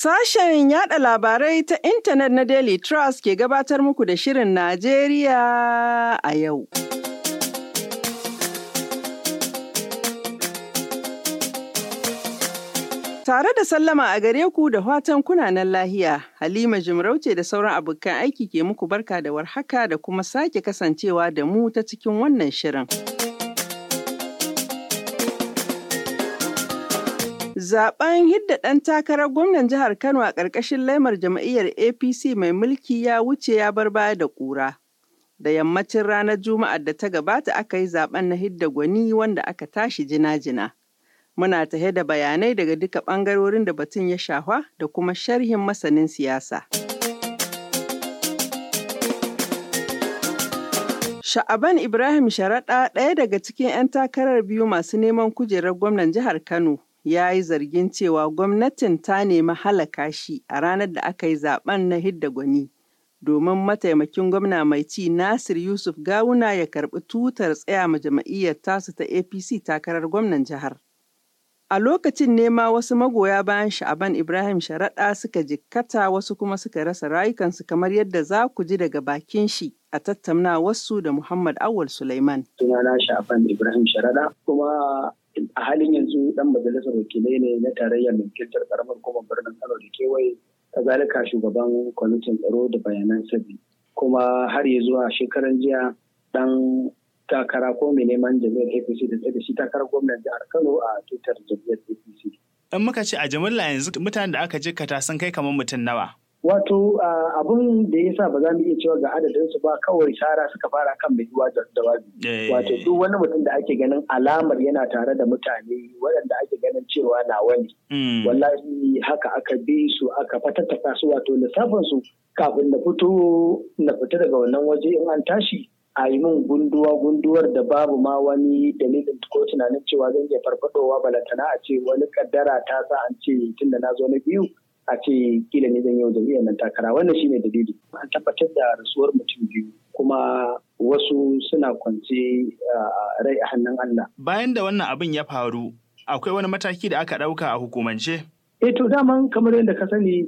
Sashen yada labarai ta intanet na Daily Trust ke gabatar muku da Shirin Najeriya a yau. Tare da sallama a gare ku da fatan kunanan lahiya, Halima Jimarauce da sauran abokan aiki ke muku barka da warhaka da kuma sake kasancewa da mu ta cikin wannan shirin. Zaben hidda ɗan takarar gwamnan jihar Kano a ƙarƙashin laimar jam'iyyar APC mai mulki ya wuce ya bar baya da ƙura. Da yammacin ranar Juma'ar da ta gabata aka yi zaben na hidda gwani wanda aka tashi jina-jina. Muna tahe da bayanai daga duka ɓangarorin da batun ya shafa da kuma sharhin masanin siyasa. Sha'aban Ibrahim Sharaɗa ɗaya daga cikin 'yan takarar biyu masu neman kujerar gwamnan jihar Kano ya yi zargin cewa gwamnatin ta nemi halaka shi a ranar da aka yi zaben na hidda gwani domin mataimakin gwamna mai ci Nasir Yusuf Gawuna ya karɓi tutar tsaya ma jama'iyyar tasu ta APC takarar gwamnan jihar. A lokacin nema wasu magoya bayan Sha'aban Ibrahim Sharaɗa suka jikkata wasu kuma suka rasa rayukansu kamar yadda za ku ji daga bakin shi a tattaunawarsu da Muhammad Awal Sulaiman. Sunana Sha'aban Ibrahim Sharaɗa kuma a halin yanzu dan majalisar wakilai ne na tarayyar mai wakiltar karamar hukumar birnin Kano da kewaye kazalika shugaban kwamitin tsaro da bayanan sabi kuma har ya zuwa shekaran jiya dan takara ko mai neman jami'ar APC da tsaye da shi takarar gwamnan jihar Kano a tutar jami'ar APC. In muka ce a jimilla yanzu mutanen da aka jikkata sun kai kamar mutum nawa. Wato abun da ya sa ba za mu iya cewa ga adadin su ba kawai sara suka fara kan mai yiwa da wazi. Wato duk wani mutum da ake ganin alamar yana tare da mutane waɗanda ake ganin cewa na wani. Wallahi haka aka bi su aka fatattaka su wato lissafin su kafin na fito na fita daga wannan waje in an tashi a yi min gunduwa gunduwar da babu ma wani dalilin ko tunanin cewa zan iya farfadowa balantana a ce wani kaddara ta sa an ce tun da na zo na biyu a ce kila ne zan yau jami'ar nan takara wannan shine dalili an tabbatar da rasuwar mutum biyu kuma wasu suna kwance rai a hannun Allah bayan da wannan abin ya faru akwai wani mataki da aka ɗauka a hukumance eh to daman kamar yadda ka sani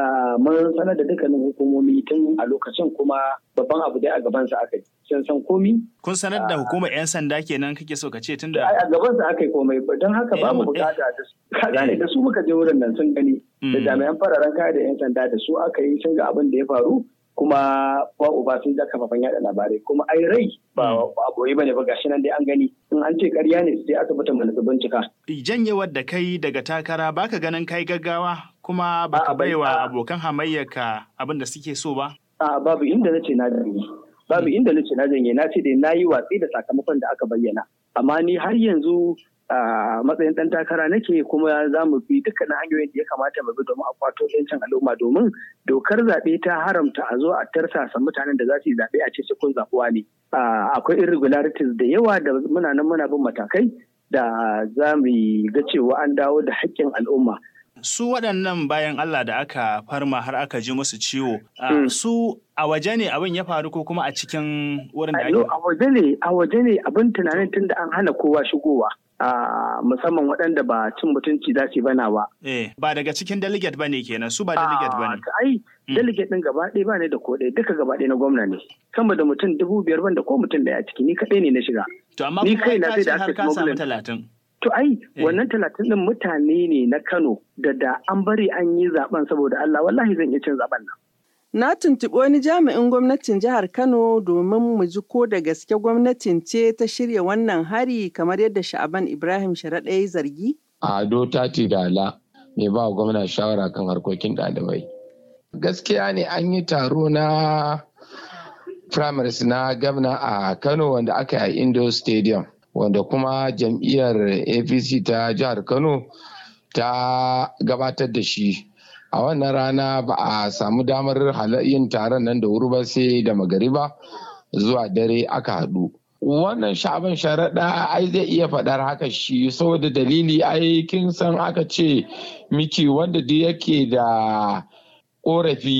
mun sanar da dukkanin hukumomi tun a lokacin kuma babban abu dai a gabansa aka yi sun san komi. Kun sanar da hukumar 'yan sanda kenan kake so ka ce tun da. A gabansa aka yi komai don haka ba mu bukata da su. Gane da su muka je wurin nan sun gani da jami'an fararen kaya da 'yan sanda da su aka yi sun ga abin da ya faru kuma ba uba sun ja kafafen yada labarai kuma ai rai ba a boye bane ba gashi nan dai an gani in an ce ƙarya ne sai asibitin mana su bincika. Janyewar da kai daga takara baka ganin kai gaggawa kuma baka baiwa abokan hamayyarka abin da suke so ba? A babu inda na ce na janye. Babu inda na ce na janye na ce dai na yi watsi da sakamakon da aka bayyana. Amma ni har yanzu a matsayin ɗan takara nake kuma za mu bi dukkanin hanyoyin da ya kamata mu bi domin a kwato yancin al'umma domin dokar zaɓe ta haramta a zo a tarsasa mutanen da za su yi zaɓe a ce kun zaɓuwa ne. Akwai irregularities da yawa da muna nan muna bin matakai da za mu ga cewa an dawo da haƙƙin al'umma. su waɗannan bayan Allah da aka farma har aka ji musu ciwo su a waje ne abin ya faru ko kuma a cikin wurin da ake a waje ne a waje ne abin tunanin tun da an hana kowa shigowa musamman waɗanda ba cin mutunci za su bana ba. Eh, ba daga cikin delegate ba ne kenan su ba delegate ba ne. Ai, delegate ɗin gaba ɗaya ba ne da ko ɗaya duka gaba ɗaya na gwamna ne. Sama da mutum dubu biyar ban da ko mutum ɗaya a ciki ni kaɗai ne na shiga. To amma kuma ka ce har ka samu talatin. To ai wannan talatin ɗin mutane ne na Kano da da an bari an yi zaben saboda Allah wallahi zan iya cin zaben nan. Na tuntuɓi wani jami'in gwamnatin jihar Kano domin mu ji ko da gaske gwamnatin ce ta shirya wannan hari kamar yadda Sha'aban Ibrahim Sharaɗa ya zargi? Ado Tati Dala mai ba gwamna shawara kan harkokin ɗalibai. Gaskiya ne an yi taro na primaries na gwamna a Kano wanda aka yi a Indo Stadium. wanda kuma jam'iyyar apc ta jihar kano ta gabatar da shi a wannan rana ba a samu damar yin taron nan da wuri ba sai da magariba zuwa dare aka haɗu wannan sha'aban sharaɗa ai zai iya faɗar haka shi saboda dalili ai kin san aka ce miki wanda duk yake da ƙorafi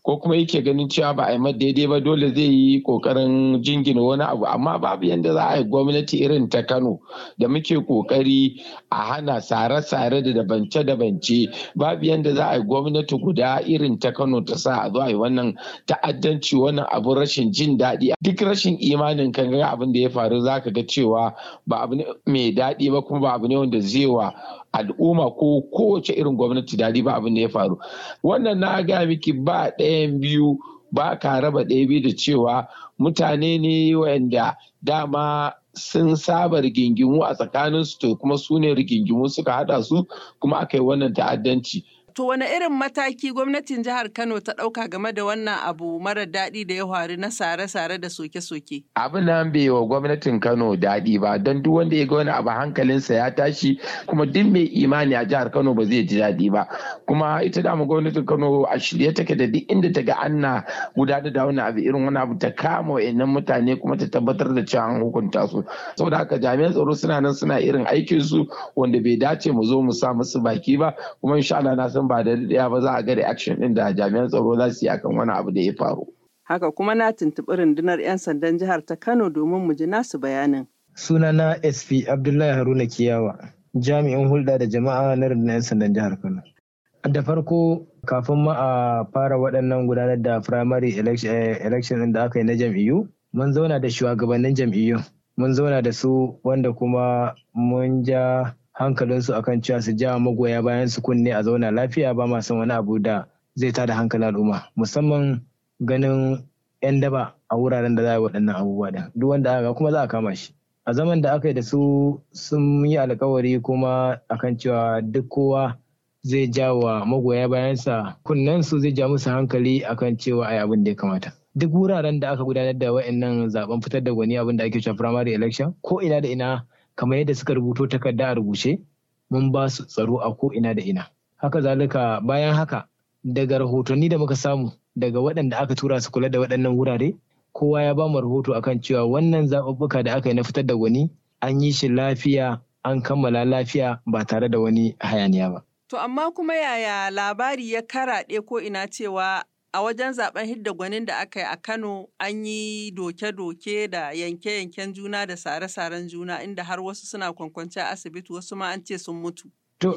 ko kuma yake ganin cewa ba a yi daidai ba dole zai yi kokarin jingina wani abu amma babu yadda za a yi gwamnati irin ta kano da muke kokari a hana sare-sare da dabance-dabance babu yadda za a yi gwamnati guda irin ta kano ta sa a zo a yi wannan ta'addanci wannan abun rashin jin daɗi duk rashin imanin kan ga abin da ya faru za ka ga cewa ba abu ne mai daɗi ba kuma ba abu ne wanda zai wa al'umma ko kowace irin gwamnati daɗi ba abin da ya faru wannan na ga miki ba ɗayan biyu ba ka raba ɗaya biyu da cewa mutane ne wanda dama sun saba rigingimu a tsakaninsu to kuma su ne rigingimu suka haɗa su kuma aka yi wannan ta'addanci To wane irin mataki gwamnatin jihar Kano ta ɗauka game da wannan abu mara daɗi da ya faru na sare-sare da soke-soke? Abin nan bai wa gwamnatin Kano daɗi ba don duk wanda ya ga wani abu hankalinsa ya tashi kuma duk mai imani a jihar Kano ba zai ji daɗi ba. Kuma ita dama gwamnatin Kano a shirye take da duk inda ta ga ana gudanar da wani abu irin wani abu ta kama wa'annan mutane kuma ta tabbatar da cewa an hukunta su. Saboda haka jami'an tsaro suna nan suna irin aikin su wanda bai dace mu zo mu sa musu baki ba kuma insha Allah na san ba da daɗaya ba za a ga reaction ɗin da jami'an tsaro za su yi akan wani abu da ya faru. Haka kuma na tuntuɓi rundunar 'yan sandan jihar ta Kano domin mu ji nasu bayanin. Sunana SP Abdullahi Haruna Kiyawa, jami'in hulɗa da jama'a na rundunar 'yan sandan jihar Kano. Da farko kafin ma a fara waɗannan gudanar da primary election ɗin da aka yi na jam'iyyu, mun zauna da shugabannin jam'iyyu. Mun zauna da su wanda kuma mun ja hankalinsu akan cewa su ja magoya bayan su kunne a zauna lafiya ba ma son wani abu da zai tada hankalin al'umma musamman ganin 'yan daba a wuraren da za a yi waɗannan abubuwa da duk wanda aka kuma za a kama shi a zaman da aka yi da su sun yi alkawari kuma akan cewa duk kowa zai ja wa magoya bayansa kunnen su zai ja musu hankali akan cewa ai abin da ya kamata duk wuraren da aka gudanar da wa'annan zaben fitar da gwani abin da ake cewa primary election ko ina da ina kamar yadda suka rubuto takarda a rubuce mun ba su tsaro a ko ina da ina haka zalika bayan haka daga rahotanni da muka samu daga waɗanda aka tura su kula da waɗannan wurare kowa ya ba mu rahoto akan cewa wannan zaɓuɓɓuka da aka yi na fitar da gwani an yi shi lafiya an kammala lafiya ba tare da wani hayaniya ba. To amma kuma yaya labari ya karaɗe ko ina cewa a wajen zaben hidda gwanin da aka yi a Kano an yi doke-doke da yanke-yanken juna da sare-saren juna inda har wasu suna kwankwanci a asibiti wasu ma an ce sun mutu. To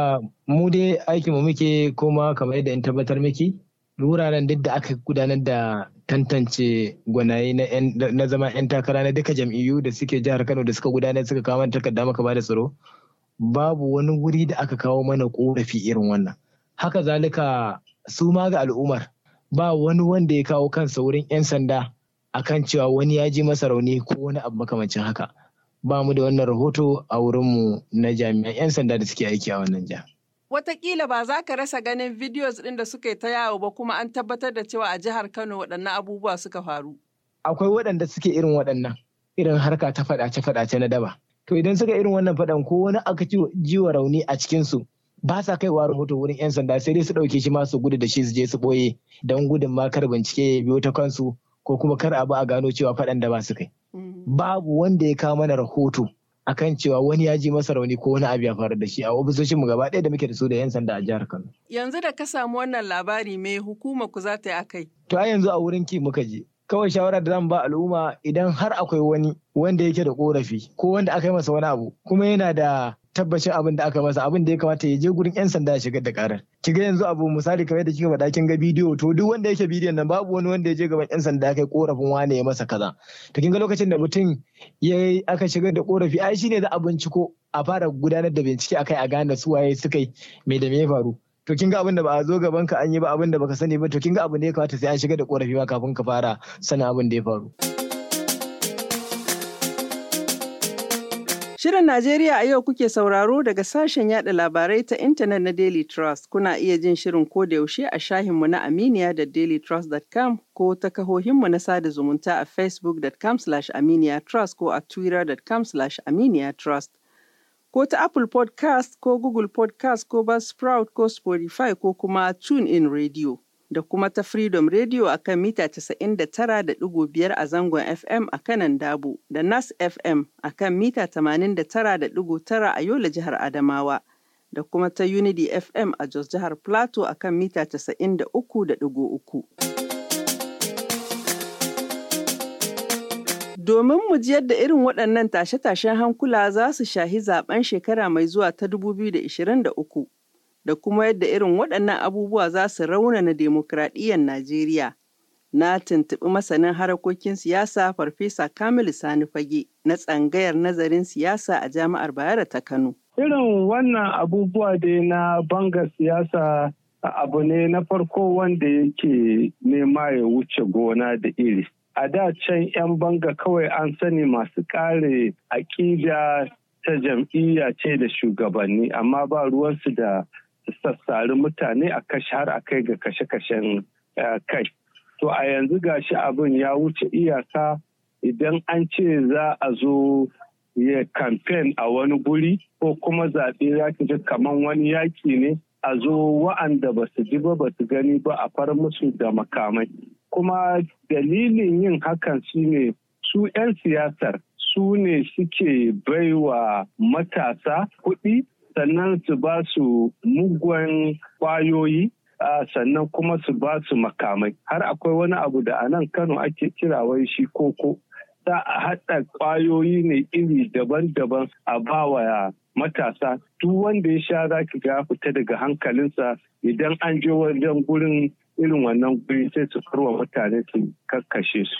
mu dai aikin mu muke kuma kamar yadda in tabbatar miki wuraren duk da aka gudanar da tantance gwanaye na zama 'yan takara na duka jam'iyyu da suke jihar Kano da suka gudanar suka kawo mana takarda maka ba da tsaro babu wani wuri da aka kawo mana korafi irin wannan. Haka zalika su ma ga al'ummar ba wani wanda ya kawo kansa wurin 'yan sanda akan cewa wani ya ji masa rauni ko wani abu makamancin haka ba mu da wannan rahoto a wurinmu na jami'an 'yan sanda da suke aiki a wannan jiha. Wataƙila ba za ka rasa ganin videos ɗin da suka yi ta yawo ba kuma an tabbatar da cewa a jihar Kano waɗannan abubuwa suka faru. Akwai waɗanda suke irin waɗannan irin harka ta faɗace-faɗace na daba. To idan suka irin wannan faɗan ko wani aka ji wa rauni a cikinsu ba sa kaiwa rahoto wurin 'yan sanda sai dai su ɗauke shi ma su gudu da shi su je su ɓoye don gudun ma kar bincike ya biyo ta kansu ko kuma kar abu a gano cewa faɗan da ba su kai. Babu wanda ya kawo mana rahoto akan cewa wani ya ji masa rauni ko wani abu ya faru da shi a ofisoshin mu gaba ɗaya da muke da su da 'yan sanda a jihar Kano. Yanzu da ka samu wannan labari me hukumar ku za ta yi akai? To a yanzu a wurin ki muka je. Kawai shawarar da zan ba al'umma idan har akwai wani wanda yake da korafi ko wanda aka yi masa wani abu kuma yana da tabbacin abin da aka masa abin da ya kamata ya je gurin yan sanda ya shigar da karar ki ga yanzu abu misali kamar da kika faɗa kin ga bidiyo to duk wanda yake bidiyon nan babu wani wanda ya je gaban yan sanda kai korafin wane ya masa kaza to kin ga lokacin da mutum ya aka shigar da korafi ai shine za a binciko a fara gudanar da bincike akai a gane su waye suka yi me da me ya faru to kin ga abin da ba a zo gaban ka an yi ba abin da baka sani ba to kin ga abin da ya kamata sai an shigar da korafi ma kafin ka fara sanin abin da ya faru. Shirin Najeriya a yau kuke sauraro daga sashen yada labarai ta intanet na Daily Trust. Kuna iya jin shirin ko da yaushe a shahinmu na Aminiya da dailytrust.com ko ta kahohinmu na sada zumunta a facebook.com aminiya trust ko a twitter.com aminiya trust. Ko ta Apple podcast ko Google podcast ko Buzzsprout ko Spotify ko kuma TuneIn Radio. da kuma ta Freedom Radio a kan mita 99.5 a zangon FM a kanan Dabo, da Nas FM a kan mita 89.9 a Yola jihar Adamawa, da kuma ta Unity FM a Jos Jihar Plateau a kan mita 93.3. Domin mu ji yadda irin waɗannan tashe-tashen hankula za su shahi zaben shekara mai zuwa ta 2023 da kuma yadda irin waɗannan abubuwa za su raunana demokradiyyar Najeriya. Na tuntuɓi masanin harakokin siyasa Farfesa Kamilu Sani Fage na tsangayar nazarin siyasa a Jami'ar Bayero ta Kano. Irin wannan abubuwa dai na banga siyasa abu ne na farko wanda yake nema ya wuce gona da iri. A da can 'yan banga kawai an sani masu kare aƙida ta jam'iyya ce da shugabanni amma ba ruwansu da sassari mutane a kashe har a kai ga kashe-kashen kai. To a yanzu gashi abin ya wuce iyaka idan an ce za a zo ya kamfen a wani guri ko kuma zaɓe ya ji kamar wani yaƙi ne a zo wa'anda ba su ji ba ba su gani ba a far musu da makamai. Kuma dalilin yin hakan shine su 'yan siyasar su ne suke baiwa matasa kuɗi sannan su ba su mugun kwayoyi sannan kuma su ba su makamai har akwai wani abu da a nan kano ake kira wai shi koko za a haɗa kwayoyi ne iri daban-daban a bawa matasa duk wanda ya sha za ki ga fita daga hankalinsa idan an je wajen gurin irin wannan guri sai su farwa mutane su kakkashe su.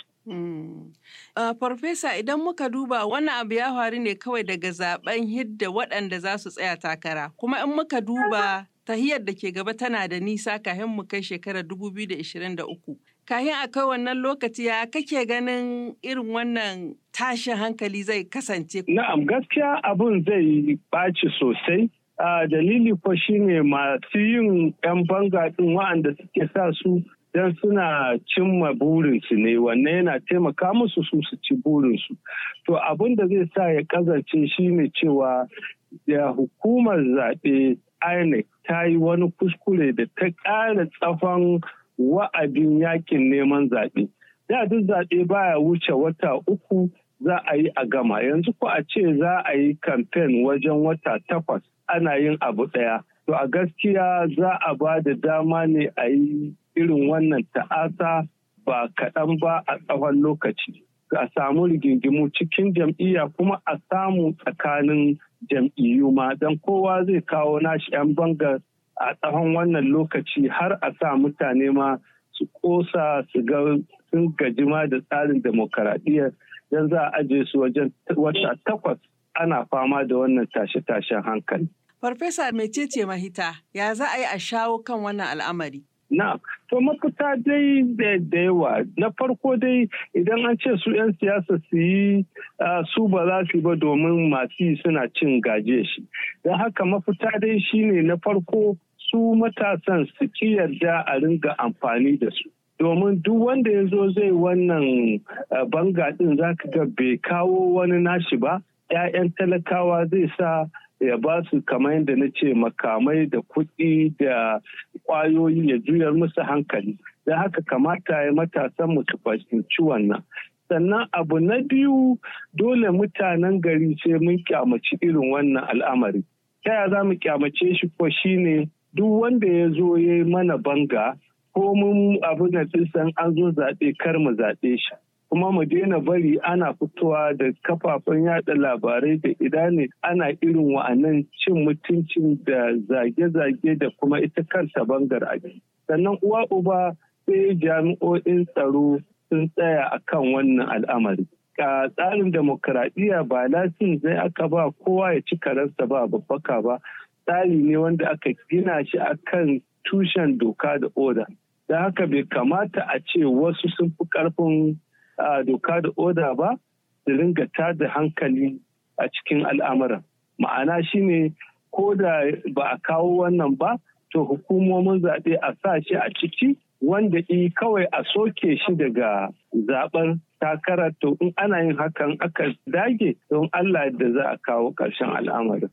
Farfesa idan muka duba wannan abu ya faru ne kawai daga zaben hidda waɗanda za su tsaya takara kuma in muka duba tahiyar da ke gaba tana da nisa kafin mu kai shekarar 2023. Kahin a kai wannan lokaci ya kake ganin irin wannan tashin hankali zai kasance? Na'am gaskiya abun zai ɓaci sosai. Uh, dalili ko shine masu yin 'yan banga ɗin wa'anda suke sa su don suna cimma burinsu ne wannan yana taimaka musu su su ci burinsu. To abin da zai sa ya kazance shine cewa da hukumar zaɓe INEC ta yi wani kuskure da ta ƙara tsafon wa'adin yakin neman zaɓe. Da duk zaɓe baya wuce wata uku za a yi a gama yanzu ko a ce za a yi kamfen wajen wata takwas ana yin abu ɗaya. To a gaskiya za a ba da dama ne a yi irin wannan ta'asa ba kaɗan ba a tsawon lokaci. A samu rigingimu cikin jam'iyya kuma a samu tsakanin jam'iyyu ma don kowa zai kawo nashi 'yan bangar a tsawon wannan lokaci har a sa mutane ma su kosa su ga sun gajima da tsarin demokaradiyyar don za a ajiye su wajen wata takwas ana fama da wannan tashe-tashen hankali. Farfesa mecece mahita ya za a yi a shawo kan wannan al'amari? Na, to mafita dai da yawa. Na farko dai idan an ce su 'yan siyasa su yi su ba za su yi ba domin masu yi suna cin gaje shi. Don haka mafita dai shine na farko su matasan su ki yarda a ringa amfani da su. Domin duk wanda ya zo zai wannan banga ɗin za ka ga bai kawo wani nashi ba, 'ya'yan talakawa zai sa ya ba su kamar yadda na ce makamai da kuɗi da ƙwayoyi ya juyar musu hankali da haka kamata ya matasan mu su fahimci wannan sannan abu na biyu dole mutanen gari sai mun kyamaci irin wannan al'amari ta ya za mu kyamace shi ko shine duk wanda ya zo ya yi mana banga ko mun abu da san an zo zaɓe kar mu zaɓe shi kuma mu daina bari ana fitowa da kafafen yada labarai da idane ana irin wa'annan cin mutuncin da zage-zage da kuma ita kanta bangar aji sannan uwa uba sai jami'o'in tsaro sun tsaya a kan wannan al'amari a tsarin demokuraɗiyya ba lasin zai aka ba kowa ya ci karansa ba babbaka ba tsari ne wanda aka gina shi akan tushen doka da oda da haka bai kamata a ce wasu sun fi ƙarfin a doka da oda ba su ringa tada hankali a cikin al'amuran ma'ana shine ko da ba a kawo wannan ba to hukumomin zaɓe a sa shi a ciki wanda i kawai a soke shi daga zaɓen takarar to in ana yin hakan aka dage don Allah da za a kawo ƙarshen al'amarin.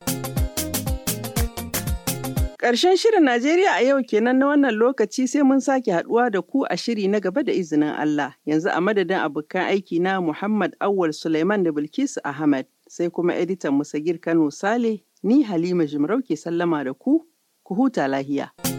Ƙarshen shirin Najeriya a yau kenan na wannan lokaci sai mun sake haɗuwa da ku a shiri na gaba da izinin Allah. Yanzu a madadin abokan aiki na Muhammad Awal Suleiman da Bilkisu Ahmad sai kuma editan Musagir Kano Sale Ni Halima Jimarau ke sallama da ku, ku huta lahiya.